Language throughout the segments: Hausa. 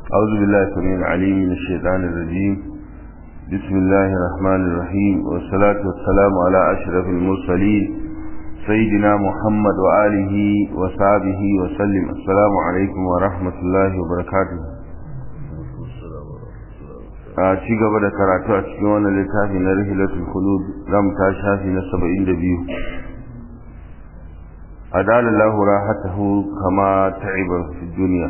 أعوذ بالله السميع العليم من الشيطان الرجيم بسم الله الرحمن الرحيم والصلاة والسلام على أشرف المرسلين سيدنا محمد وآله وصحبه وسلم السلام عليكم ورحمة الله وبركاته a ci gaba da karatu a cikin wannan littafi na rihilatul khulud zam ta shafi na 72 adalallahu rahatahu kama ta'iba fi dunya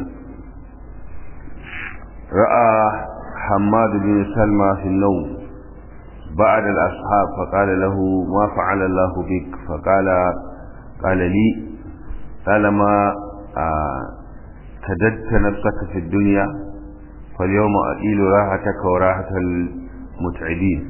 ra'a حماد بن سلمى في النوم بعد الأصحاب فقال له ما فعل الله بك فقال قال لي طالما كددت نفسك في الدنيا فاليوم أئيل راحتك وراحة المتعبين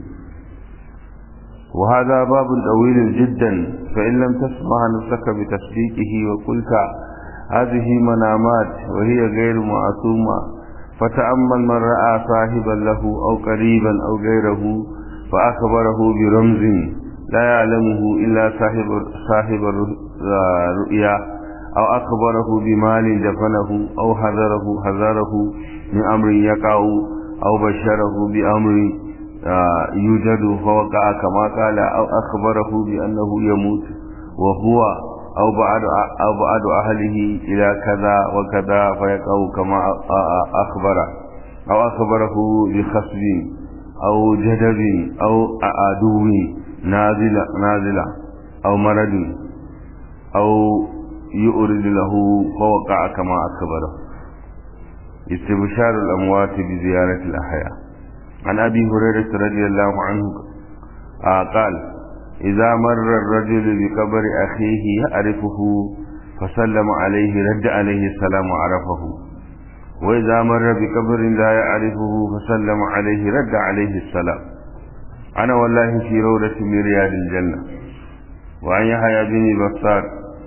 وهذا باب طويل جدا فإن لم تسمع نفسك بتصديقه وقلت هذه منامات وهي غير معصومة فتأمل من رأى صاحبا له أو قريبا أو غيره فأخبره برمز لا يعلمه إلا صاحب صاحب الرؤيا أو أخبره بمال دفنه أو حذره حذره من أمر يقع أو بشره بأمر يوجد فوقع كما قال أو أخبره بأنه يموت وهو أو بعد أو بعد أهله إلى كذا وكذا فيقع كما أخبر أو أخبره بخصب أو جدب أو عدو نازل نازل أو مرض أو يؤرد له فوقع كما أخبره استبشار الأموات بزيارة الأحياء عن أبي هريرة رضي الله عنه قال إذا مر الرجل بقبر أخيه يعرفه فسلم عليه رد عليه السلام عرفه وإذا مر بقبر لا يعرفه فسلم عليه رد عليه السلام أنا والله في روضة من رياض الجنة وعن يحيى بن بصار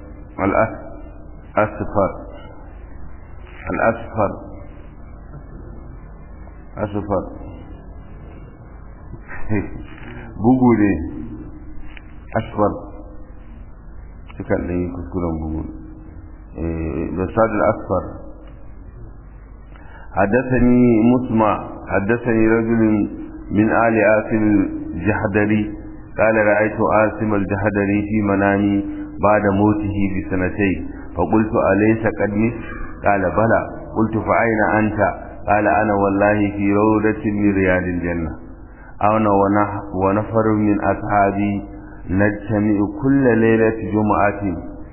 الأسفر الأسفر أسفر bugu ne asfar suka ɗan yi kuskuren bugu da sadar asfar حدثني مسمع حدثني رجل من آل آسم الجحدري قال رأيت آسم الجحدري في منامي بعد موته بسنتين فقلت أليس قد مت قال بلى قلت فأين أنت قال أنا والله في روضة من رياض الجنة أنا ونفر من أصحابي نجتمع كل ليلة جمعة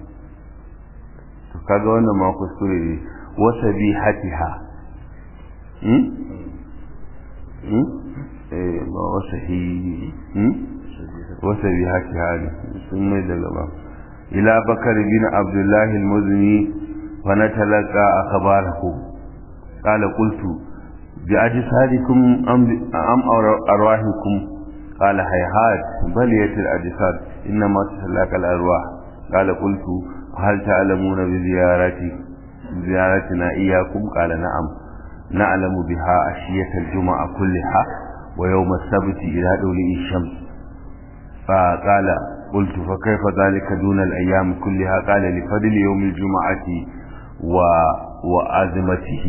kaga wannan ma kuskure ne wasa bi hatiha hmm hmm eh ba wasa hi hmm wasa bi hatiha ne sun mai da gaba ila bakar bin abdullahi al-muzni fa natalaqa akhbarahu qala qultu bi ajsadikum am am arwahikum qala hayhat baliyat al-ajsad inma tasallaka al-arwah qala qultu هل تعلمون بزيارتي زيارتنا إياكم قال نعم نعلم بها أشية الجمعة كلها ويوم السبت إلى دولي الشمس فقال قلت فكيف ذلك دون الأيام كلها قال لفضل يوم الجمعة و... وأزمته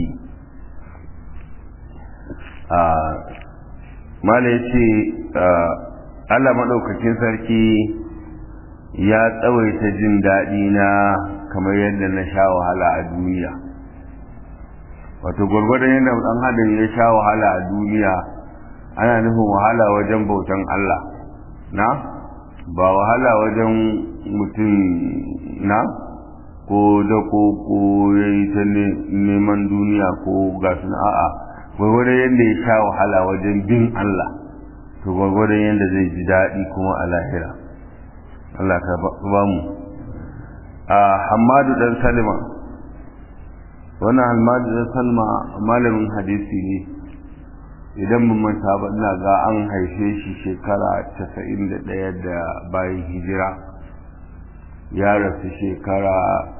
آه ما ليش آه Allah maɗaukakin sarki ya tsawaita jin daɗi na kamar yadda na sha wahala a duniya wato gwargwadon yadda ɗan adam ya sha wahala a duniya ana nufin wahala wajen bautan Allah na ba wahala wajen mutum na ko da ko ko ya yi ta neman duniya ko ga a'a gwargwadon yadda ya sha wahala wajen bin Allah to gwargwadon yadda zai ji daɗi kuma a lahira Allah ka ba mu a Hamadu dan Salima wannan Hamadu dan Salma malamin hadisi ne idan mun manta ba ina ga an haife shi shekara 91 da bayan hijira ya rasu shekara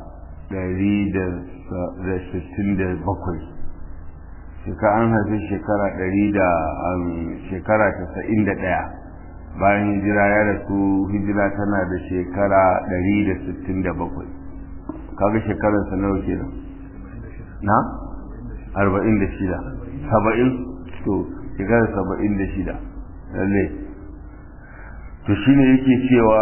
167 shekara an haife shekara 100 da shekara 91 bayan hijira ya rasu hijira tana da shekara 167 kaga shekararsa nawa kenan na arba'in da shida saba'in to shekara saba'in da shida lalle to shine yake cewa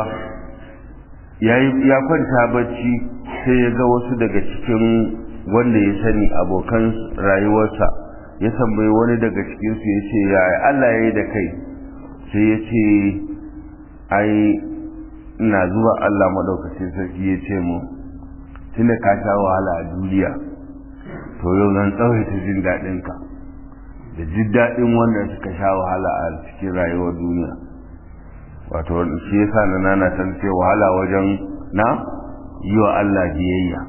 ya kwanta bacci sai ya ga wasu daga cikin wanda ya sani abokan rayuwarsa ya tambayi wani daga cikinsu ya ce ya Allah ya yi da kai sai ya ce ai ina zuwa Allah maɗaukacin sarki ya ce mu tunda ka sha wahala a duniya to yau zan tsawaita jin daɗinka da jin daɗin wanda suka sha wahala a cikin rayuwar duniya wato shi yasa na nana san ce wahala wajen na yi wa Allah biyayya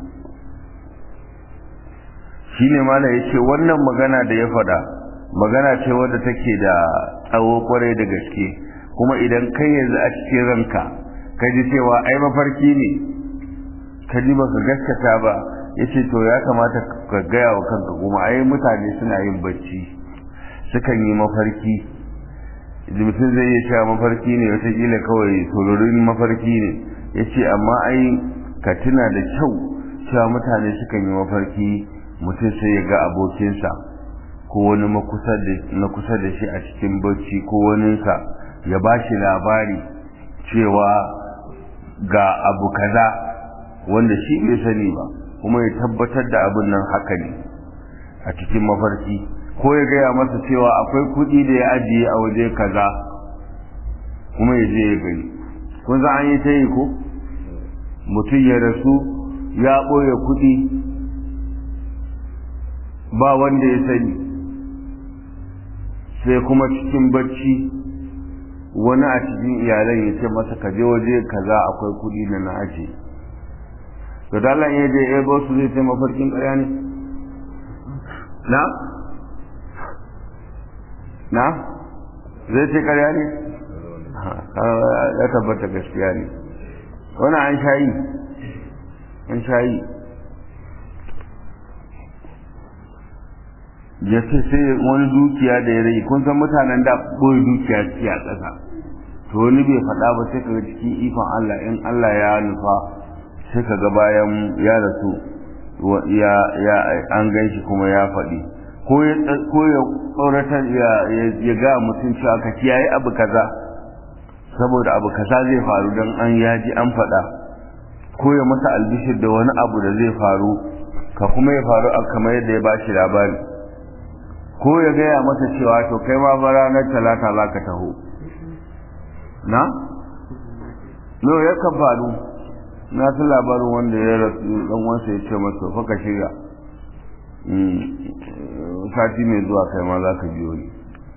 shine mala yace wannan magana da ya faɗa magana ce wadda take da tsawo kwarai da gaske kuma idan kai yanzu a cikin ranka ka ji cewa ai mafarki ne ka ji baka gaskata ba yace to ya kamata ka gaya wa kanka kuma ai mutane suna yin bacci sukan yi mafarki mutum zai iya cewa mafarki ne watakila kawai sororin mafarki ne ya ce amma ai ka tuna da kyau cewa mutane sukan yi mafarki mutum sai ya ga abokinsa ko wani na kusa da shi a cikin bacci ko waninsa ya ba shi labari cewa ga abu kaza wanda shi bai sani ba kuma ya tabbatar da abin nan haka ne a cikin mafarki ko ya gaya masa cewa akwai kuɗi da ya ajiye a waje kaza kuma ya je ya gani kun za an yi ta yi ko mutum ya rasu ya ɓoye kuɗi ba wanda ya sani sai kuma cikin bacci wani a cikin iyalan ya ce masa ka je waje kaza akwai kuɗi da na aje to dalan ya je ya su zai ce mafarkin ƙarya ne na na zai ce ƙarya ne ya tabbata gaskiya ne wani an shayi an shayi ya ce sai wani dukiya da ya rage kun san mutanen da ɓoye dukiya suke a ƙasa to wani bai faɗa ba sai kaga cikin ikon Allah in Allah ya nufa sai kaga bayan ya rasu ya ya an gan shi kuma ya faɗi ko ya ko ya tsoratar ya ya ga mutum cewa ka kiyaye abu kaza saboda abu kaza zai faru dan an yaji an faɗa ko ya masa albishir da wani abu da zai faru ka kuma ya faru kamar yadda ya bashi labari ko ya gaya masa cewa to kai ma ba ranar talata za ka taho na? no ya kan faru na fi labarin wanda ya rasu dan wansa ya ce masa fa ka shirya sati mai zuwa kai ma za ka biyo ni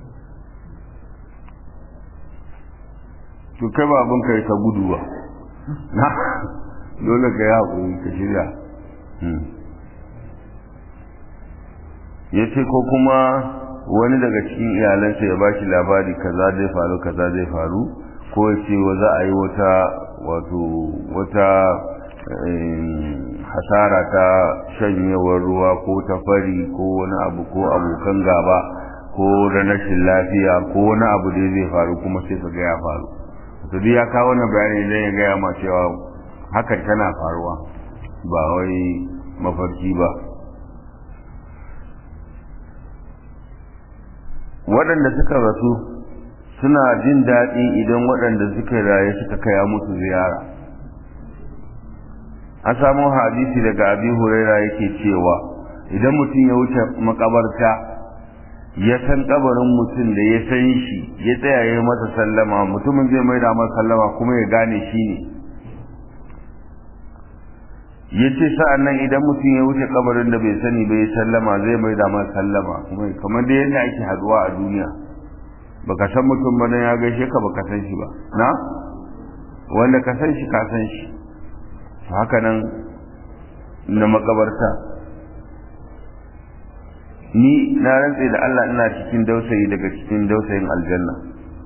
to kai ba abin kai ka gudu ba na dole ka yi haƙuri ka shirya ya ce ko kuma wani daga cikin iyalansa ya bashi labari kaza zai faru kaza zai faru ko ya ce wa za a yi wata wato wata hasara ta shanyewar ruwa ko ta fari ko wani abu ko abokan gaba ko da rashin lafiya ko wani abu da zai faru kuma sai ka ga ya faru to duk ya kawo wannan bayani idan ya gaya ma cewa hakan tana faruwa ba wai mafarki ba waɗanda suka rasu suna jin daɗi idan waɗanda suka raye suka kaya musu ziyara an samu hadisi daga abi huraira yake cewa idan mutum ya wuce makabarta ya san kabarin mutum da ya san shi ya tsaya ya masa sallama mutumin zai maida masa sallama kuma ya gane shi ne ya ce sa'an nan idan mutum ya wuce kabarin da bai sani bai sallama zai mai da masa sallama kuma kamar da yadda ake haduwa a duniya baka san mutum ba ya gaishe ka baka san shi ba na wanda ka san shi ka san shi haka nan na makabarta ni na rantse da Allah ina cikin dausayi daga cikin dausayin aljanna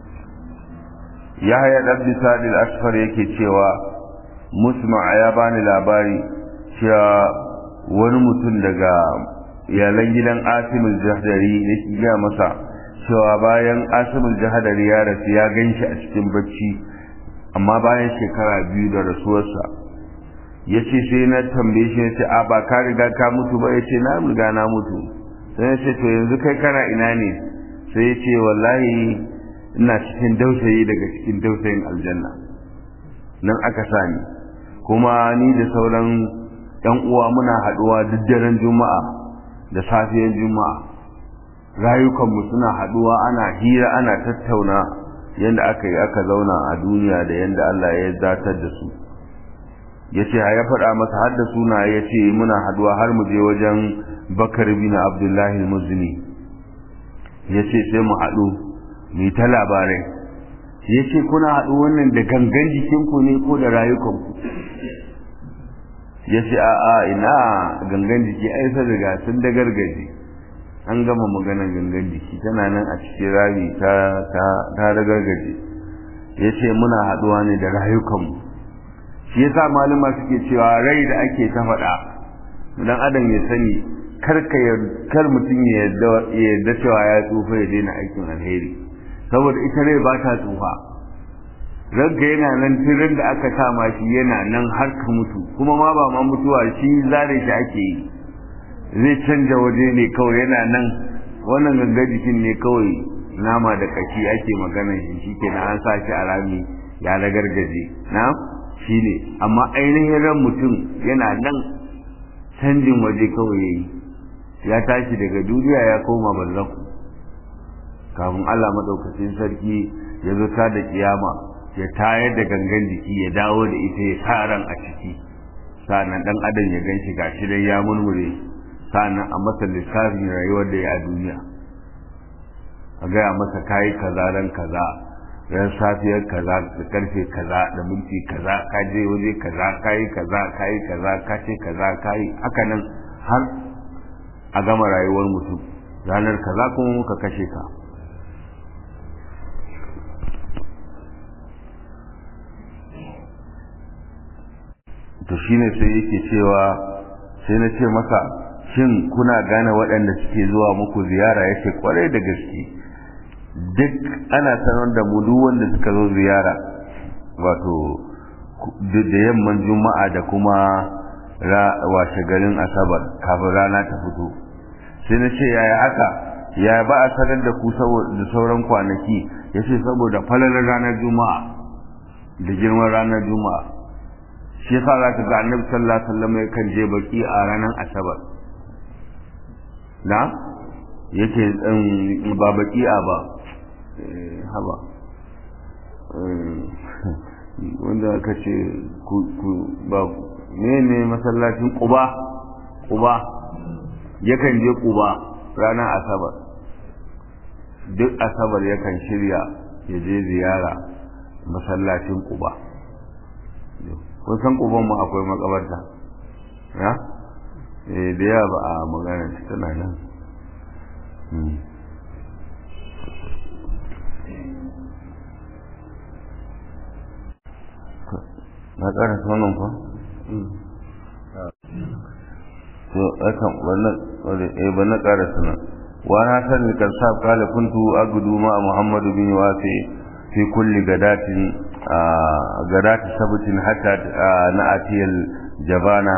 yahya dabbi sadil asfar yake cewa musma ya bani labari cewa wani mutum daga iyalan gidan asimul jahdari yake gaya masa cewa bayan asimul jahdari ya rasu ya gan shi a cikin bacci amma bayan shekara biyu da rasuwarsa ya ce sai na tambaye shi ya ce a ba ka riga ka mutu ba ya ce na riga na mutu sai ce to yanzu kai kana ina ne sai ya ce wallahi ina cikin dausayi daga cikin dausayin aljanna nan aka sani kuma ni da sauran yan uwa muna haduwa duk daren juma'a da safiyar juma'a rayukanmu suna haduwa ana hira ana tattauna yadda aka yi aka zauna a duniya da yadda Allah ya zatar da su ya ce ya faɗa masa har da suna ya ce muna haduwa har mu je wajen bakar bin abdullahi muzni ya ce sai mu haɗu mu yi ta labarai ya ce kuna haɗu wannan da gangan jikinku ne ko da rayukanku ya ce a'a ina gangan jiki ai sun riga sun da gargaje an gama maganar gangan jiki tana nan a cikin rami ta ta ta da gargaje ya ce muna haɗuwa ne da rayukanmu shi yasa malama suke cewa rai da ake ta faɗa dan adam ya sani kar ka kar mutum ya yarda cewa ya tsufa ya daina aikin alheri saboda ita rai ba ta tsufa ranka yana nan tirin da aka kama shi yana nan har ka mutu kuma ma ba ma mutuwa shi zare shi ake yi zai canja waje ne kawai yana nan wannan ganga jikin ne kawai nama da kashi ake magana shi shi ke an sa shi a rami ya ragargaje na shi ne amma ainihin ran mutum yana nan canjin waje kawai ya yi ya tashi daga duniya ya koma barzaku kafin Allah maɗaukacin sarki ya zo ta da kiyama ya tayar da gangan jiki ya dawo da ita ya sa ran a ciki sa'annan dan adam ya ganshi gashi dai ya murmure sa'annan a masa lissafin rayuwar da ya a duniya a gaya masa kayi kaza ran kaza ran safiyar kaza da karfe kaza da minti kaza ka je waje kaza kayi kaza kayi kaza ka ce kaza kayi haka nan har a gama rayuwar mutum ranar kaza kuma muka kashe ka to shine sai yake cewa sai na ce masa shin kuna gane waɗanda suke zuwa muku ziyara yake kwarai da gaske duk ana sanar da mu duk wanda suka zo ziyara wato da yamman juma'a da kuma washe garin asabar kafin rana ta fito sai na ce yaya haka ya ba a sanar da ku da sauran kwanaki ya ce saboda falalar ranar juma'a da girman ranar juma'a shi yasa za ka ga annabi sallallahu alaihi wasallam yakan je baki a ranar asabar na yake ba baki a ba haba wanda aka ce ku ba ne ne masallacin kuba kuba yakan je kuba ranar asabar duk asabar yakan shirya ya je ziyara masallacin kuba kun san kuban mu akwai makabarta ya eh da ya ba a magana tana nan na ƙara sanin fa to akan wannan eh ba na ƙara sanin wa na sani kan sa kala kuntu agudu ma muhammadu bin wasi fi kulli gadatin غداة سبت حتى نأتي الجبانة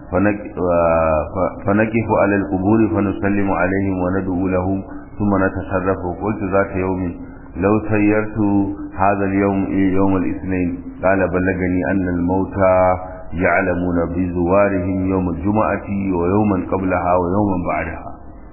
فنقف على القبور فنسلم عليهم وندعو لهم ثم نتصرف وقلت ذات يوم لو سيرت هذا اليوم يوم الاثنين قال بلغني أن الموتى يعلمون بزوارهم يوم الجمعة ويوما قبلها ويوما بعدها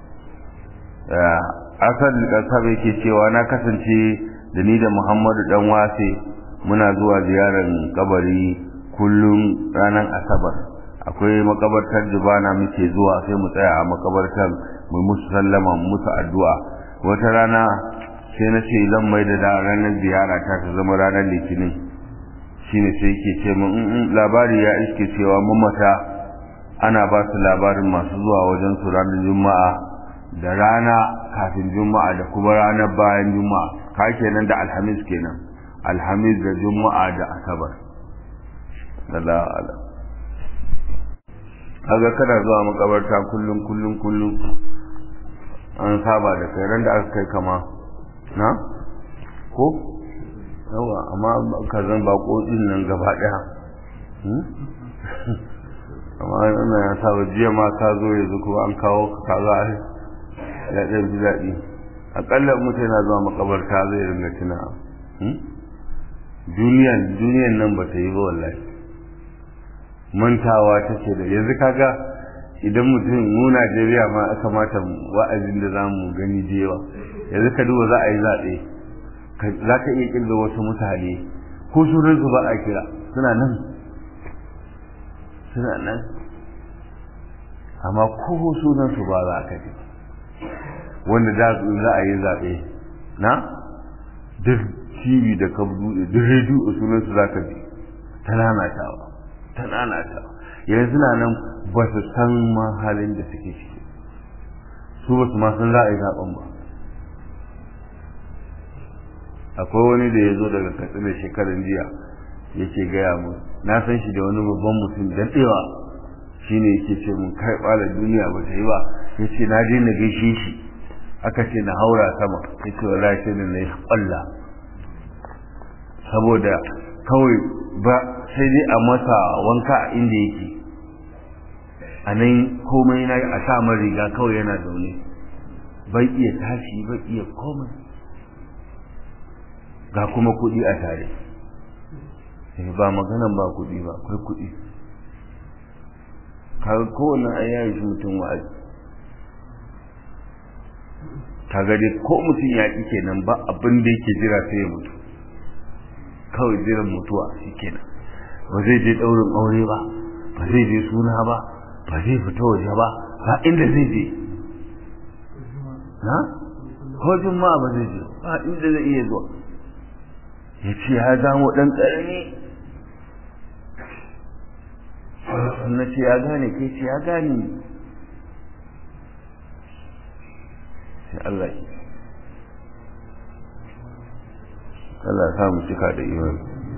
asal kasar yake cewa na kasance da ni da Muhammadu dan wase muna zuwa ziyarar kabari kullum ranar asabar akwai makabartar jibana muke zuwa sai mu tsaya a makabartar mu musu sallama mu musu addu'a wata rana sai na ce zan mai da ranar ziyara ta ta zama ranar litinin shine sai yake ce min labari ya iske cewa mamata ana ba su labarin masu zuwa wajen su ranar juma'a da rana kafin juma'a da kuma ranar bayan juma'a ka kenan da alhamis kenan alhamis da juma'a da asabar Allah ala kaga kana zuwa makabarta kullum kullum kullum an saba da kai ran da aka kai kama na ko yawa amma ka zan bako din nan gaba daya amma ana ya saba jiya ma ka zo yanzu kuma an kawo ka kaza ya ɗan ji daɗi aƙalla mutum yana zuwa makabarta zai ringa tuna duniyan duniyan nan ba ta yi ba wallahi mantawa take da yanzu kaga idan mutum mu Najeriya ma aka mata wa'azin da zamu gani da yawa yanzu ka duba za a yi zaɓe za ka iya kirga wasu mutane ko sunan su ba a kira suna nan suna nan amma ko sunan su ba za ka ji wanda da za a yi zaɓe na duk tv da ka buɗe duk rediyo sunan su za ka ji ta nanatawa ta nanatawa yanzu suna nan ba su san ma halin da suke ciki su ba su ma san za a yi zaɓen ba akwai wani da ya zo daga katsina shekarun jiya yake gaya mu na san shi da wani babban mutum daɗewa shi ne yake ce mun kai ɓala duniya ba ta yi ba ya ce na daina gaishe shi aka ce na haura sama ya ce wa lafiya da na yi ƙwalla saboda kawai ba sai dai a masa wanka a inda yake a nan komai na a sa riga kawai yana zaune bai iya tashi bai iya komai ga kuma kuɗi a tare ba maganan ba kuɗi ba akwai kuɗi kaga kowane an yayi shi mutum wa'azi kaga dai ko mutum ya ƙi kenan ba abin da yake jira sai ya mutu kawai jiran mutuwa shi kenan ba zai je ɗaurin aure ba ba zai je suna ba ba zai fita waje ba ba inda zai je na ko juma'a ba zai je ba inda zai iya zuwa ya ce ya zamo ɗan ƙarni na ce ya gane kai ce ya gane sai Allah ki Allah ya samu cika da imani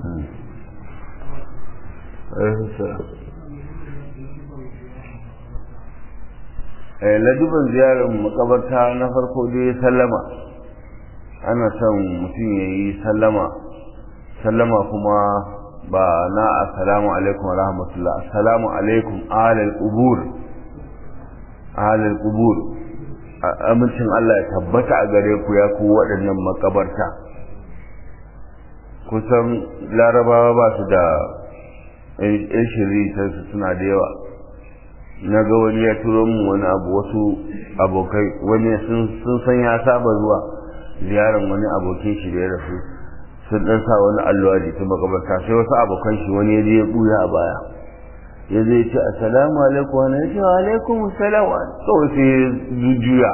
laduban ziyarar makabarta na farko dai sallama ana son mutum ya yi sallama sallama kuma ba na assalamu alaikum wa rahmatullah assalamu alaikum alal qubur alal qubur amincin Allah ya tabbata a gare ku ya ku waɗannan makabarta kusan larabawa ba su da yan shiri su suna da yawa na ga wani ya turo mu wani abu wasu abokai wani sun san ya saba zuwa ziyarar wani abokin shi da ya rasu sun dan sa wani allo a jikin makabarta sai wasu abokan shi wani ya je ya buya a baya ya zai ce assalamu alaikum wani ya ce wa alaikum assalam kawai sai ya juya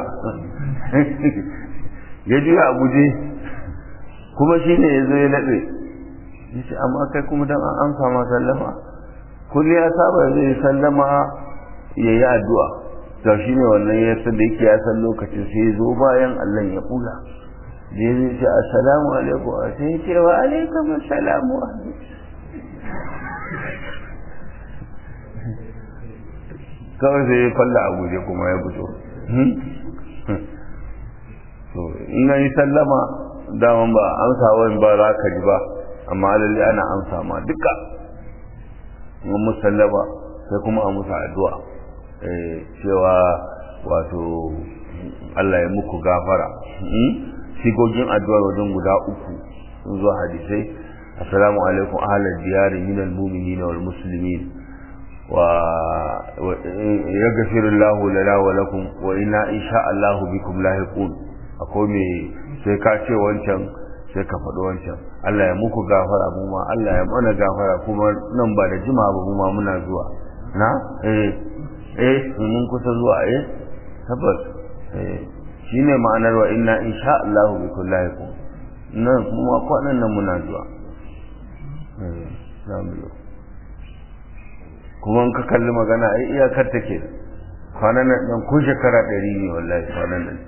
ya juya a guje kuma shi ne ya zo ya naɗe ya ce amma kai kuma dan an amsa ma sallama kulli ya saba zai yi sallama ya yi addu'a to shi ne wannan ya san da yake ya san lokacin sai ya zo bayan Allah ya kula da ya zai ce assalamu alaikum sai ya ce wa alaikum assalamu kawai sai ya falla a guje kuma ya fito to in yi sallama daman ba amsa wani ba za ka ji ba amma lalle ana amsa ma duka in musallama sai kuma a musa addu'a cewa wato Allah ya muku gafara sigogin addu'a wajen guda uku sun zo hadisai assalamu alaikum ahlal diyari minal mu'minina wal muslimin wa yaghfiru Allahu lana wa lakum wa inna insha Allahu bikum lahiqun akwai me sai ka ce wancan sai ka faɗi wancan Allah ya muku gafara mu ma Allah ya mana gafara kuma nan ba da jima ba mu ma muna zuwa na eh eh mun kusa zuwa eh tabbas eh shine ma'anar wa inna insha Allah bi kullahikum nan kuma kwanan nan muna zuwa eh zamu kuma in ka kalli magana ai iyakar take kwanan nan dan ko shekara 100 ne wallahi kwanan nan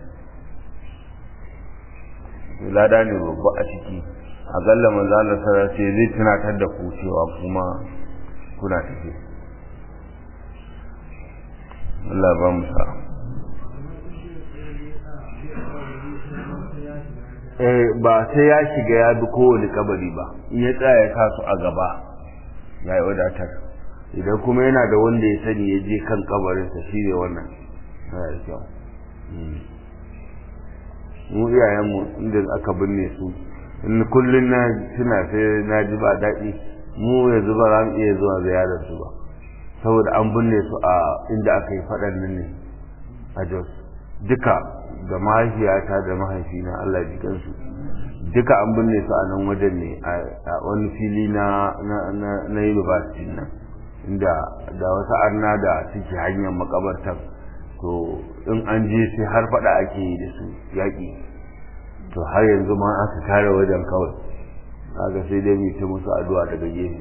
lada ne babba a ciki a galla manzo Allah sallallahu alaihi zai tunatar da ku cewa kuma kuna tafi Allah ba mu sa eh ba sai ya shiga ya bi kowane kabari ba in ya tsaya ya sa su a gaba ya yi wadatar idan kuma yana da wanda ya sani ya je kan kabarinsa shi ne wannan yana da kyau mu iyayenmu inda aka binne su in kullum na tuna sai na ji ba daɗi mu yanzu ba za mu iya zuwa ziyarar su ba saboda an binne su a inda aka yi faɗan nan ne a jos duka da mahaifiyata da mahaifina Allah ji kansu duka an binne su a nan wajen ne a wani fili na na university nan inda da wasu arna da suke hanyar makabartar to in an je sai har faɗa ake yi da su yaƙi to har yanzu ma aka kare wajen kawai kaga sai dai mu ta musu addu'a daga gefe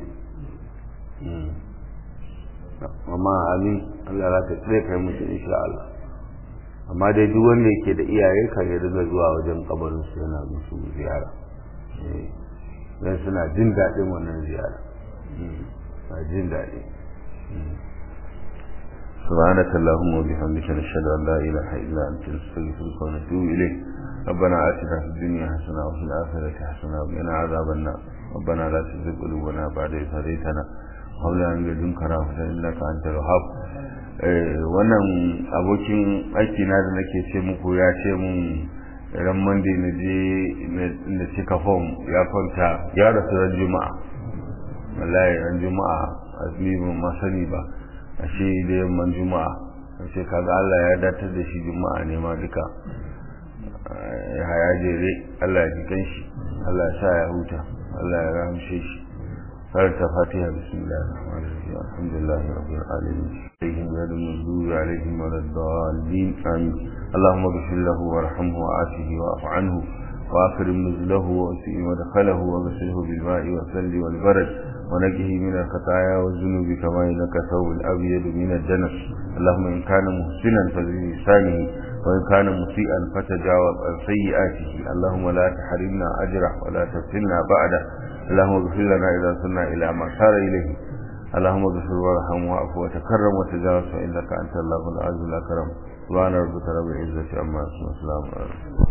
amma amin Allah za ta tsare kai musu insha Allah amma dai duk wanda yake da iyaye kan ya riga zuwa wajen kabarin su yana musu ziyara dan suna jin daɗin wannan ziyara na jin daɗi سبحانك اللهم وبحمدك نشهد ان لا اله الا انت نستغفرك ونتوب اليك ربنا اتنا في الدنيا حسنه وفي الاخره حسنه وقنا عذاب النار ربنا لا تزغ قلوبنا بعد إذ هديتنا وهب لنا من لدنك رحمه انك انت الوهاب wannan abokin aiki na da nake ce muku ya ce mun ran monday na je na cika form ya kwanta ya rasu ran juma'a wallahi ran juma'a azumi ban ma sani ba ashe da yamman juma'a ashe kaga Allah ya datar da shi juma'a ne ma duka ya haya jere Allah ya ji kanshi Allah ya sa ya huta Allah ya rahamshe shi karanta fatiha bismillahir rahmanir rahim alhamdulillahi rabbil alamin عليهم غير المغضوب عليهم ولا الضالين آمين اللهم اغفر له وارحمه وعافه واعف عنه وأكرم نزله وأسئ مدخله وغسله بالماء والثلج والبرد ونجه من الخطايا والذنوب كما إنك ثوب الأبيض من الدنس اللهم إن كان محسنا فبلسانه وإن كان مسيئا فتجاوز عن سيئاته اللهم لا تحرمنا أجره ولا تفتنا بعده اللهم اغفر لنا إذا صرنا إلى ما صار إليه اللهم اغفر وارحم واعف وتكرم وتجاوز فإنك أنت الله العز الأكرم سبحان ربك رب العزة عما يصفون وسلام على